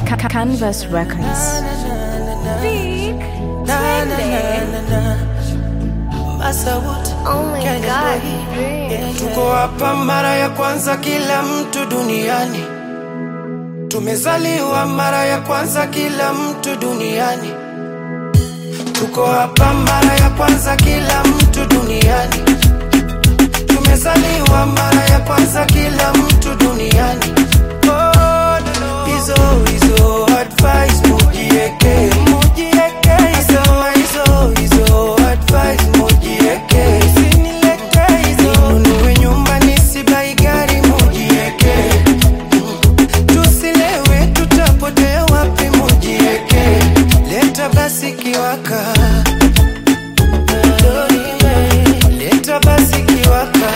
Ca- Canvas Records. Big Oh my god. Tuko hapa mara ya kwanza, kila mtu duniani. Tumezaliwa mara ya kwanza, kila mtu duniani. Tuko hapa mara ya kwanza, kila mtu duniani. Tumezaliwa mara ya kwanza, kila mtu duniani. Oh, hizo hizo advice mujieke, mujieke. Nasema hizo hizo advice mujieke, usinilete hizo. Ninunue nyumba nisibai gari mujieke, tusilewe tutapotea wapi mujieke. Leta basi kiwaka, leta basi kiwaka.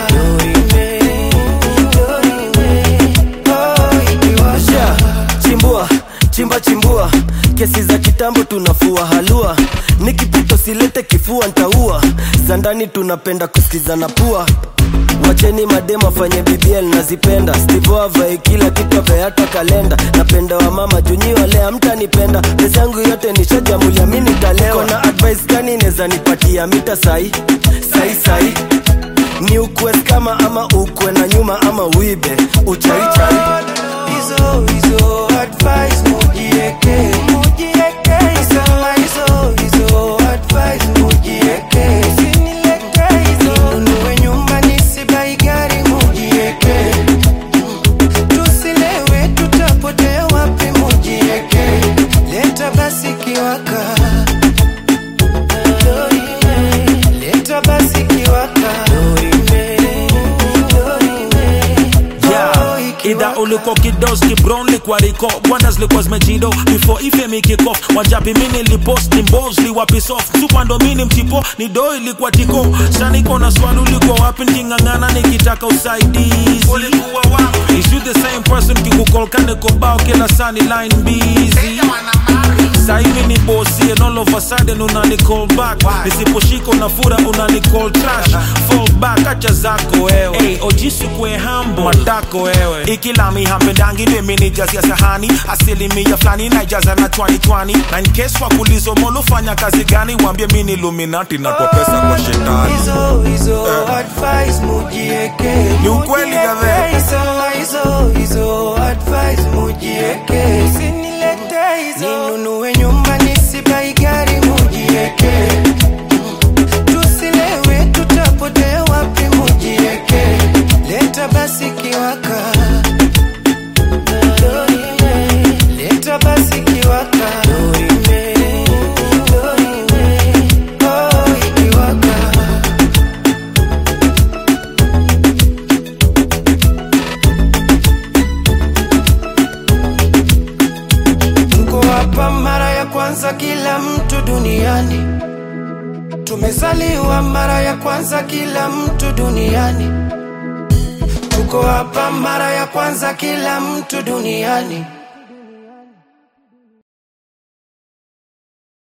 Oh, ikiwasha. chimbua chimba chimbua kesi za kitambo tunafua halua nikipito silete kifua ntaua za ndani tunapenda kusikizana pua wacheni madema fanye bbl nazipenda stivo avae kila kitu avae hata kalenda napenda wa mama junyi wale amtanipenda pesa yangu yote nishajamulia mi nitalewa kona advice gani neza nipatia mita sai sai sai ni ukwe kama ama ukwe na nyuma ama uibe uchaichai hizo hizo advice mujieke mujieke sema hizo hizo advice mujieke usinilete hizo ninunue nyumba nisibai gari mujieke tusilewe tutapotea wapi mujieke leta basi kiwaka leta basi kiwaka Yeah, idha uliko kidoski brown likwa riko wonders likwa zmejindo before ife mikiko wajapi mini lipost ni mbos liwapi soft supa ndo mini mtipo ni do ilikuwa tiko shaniko na swali uliko wapi niking'ang'ana nikitaka usaidizi ulikuwa wapi is you the same person kikukolkane kobao kila sani line busy sahivi ni bosi and all of a sudden unani call back nisiposhika unafura unani call trash fall back acha zako wewe hey, ojisi kwe hambo matako wewe ikilami hampendangi ndeminijasia sahani asilimia fulani naijaza na 2020 na in case wakulizo molufanya kazi gani wambie mini illuminati natwa pesa kwa shetani hizo hizo advice mujieke Ni ukweli Mujieke, gadhe. sema hizo hizo advice mujieke usinilete hizo ninunue nyumba nisibai gari mujieke tusilewe tutapotea wapi mujieke leta basi kiwaka leta basi kiwaka Oh, ikiwaka Tuko hapa mara ya kwanza, kila mtu duniani. Tumezaliwa mara ya kwanza, kila mtu duniani. Tuko hapa mara ya kwanza, kila mtu duniani.